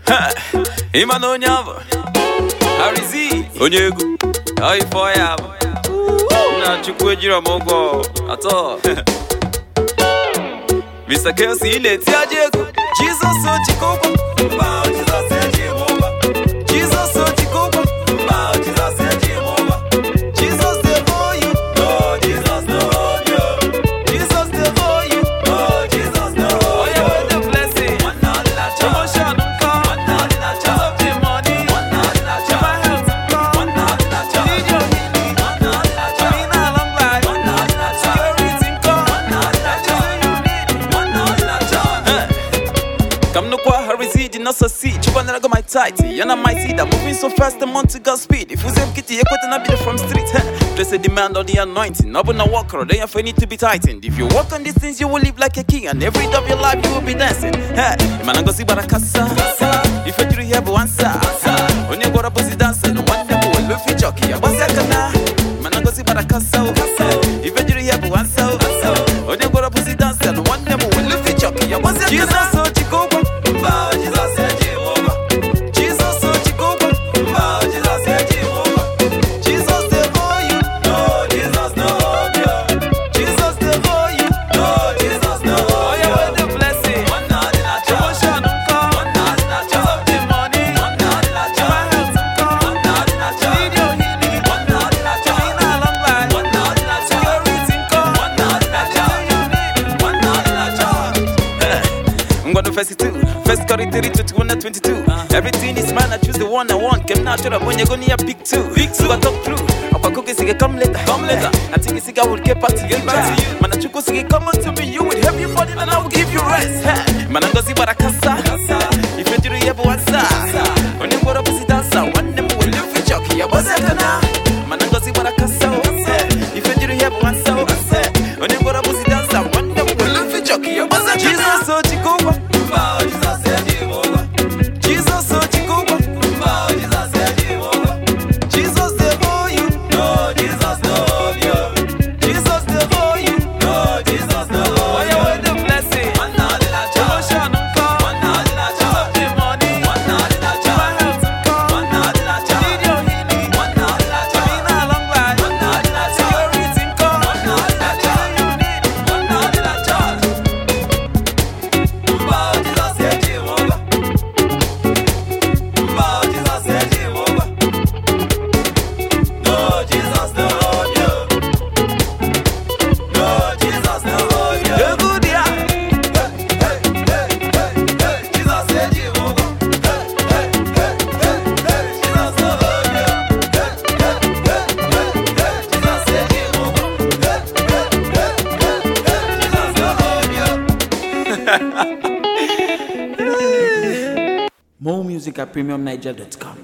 ịma na onye abụ Harry onye egwu ifo ya bụ na chukwu ejiro m ụgwọ atọ Mr. Kelsey ị na-eti aja egwu Jizọs ojikọ ụgwọ mba Jizọs eji m ụgwọ Jizọs ojikọ ụgwọ mba Jizọs eji m ụgwọ Jesus dey for you no Jesus no hold you Jesus dey for you no Jesus no hold you oye wey dey blessing promotion nkọ Chop up the money Chop health nkọ Need your healing Money na long life Security nkọ Come no kwa harizi di no succeed Chupa na go my tight Yana my seed I'm moving so fast I'm on to God's speed If you say kitty you quit na be the from street huh? Place a demand on the anointing Up on a walker Then your need to be tightened If you walk on these things you will live like a king And every day of your life you will be dancing hey, Man I go see barakasa If you do here but answer On your gora pussy dancing One day will look for jockey I was kana Man I go see barakasa If you do here but answer On your gora pussy dancing One day will look for jockey I was Jesus so chikoko Mba Jesus eji woga Jesus so chikoko Mba Jesus eji woga Jesus dey for you No Jesus no hold you Jesus dey for you No Jesus no hold you Oya wey dey blessing Promotion nkọ Chop up the money Chop health nkọ Need your healing Money na long life Security nkọ I'm gonna face it too. First got it 30 to 22. Everything is mine, I choose the one I want. Came natural when you're gonna pick two. Big two, I talk through. Apa cookie sige come later. Come later. I think it's will get back to you. Man, I chuko sige come on to me. You will help your body and I will give you rest. Hey. Man, I'm gonna see what I casa. If you do the ever answer. When you go to pussy dancer, one them will live with jockey. I was a gonna. Man, I'm gonna see what I casa. If you do the ever answer. When you go to pussy dancer, one them will live with jockey. I was a Jesus, so chikova. Jesus, Jesus, so chikova. Jesus dey for you, no Jesus no hold you. Jesus dey for you, no Jesus no hold you. Oya wey dey blessing, promotion nkọ, chop up the money, chop health nkọ, need your healing, money na long life, security nkọ, everything you need. Egwu dị a. More music at premiumniger.com.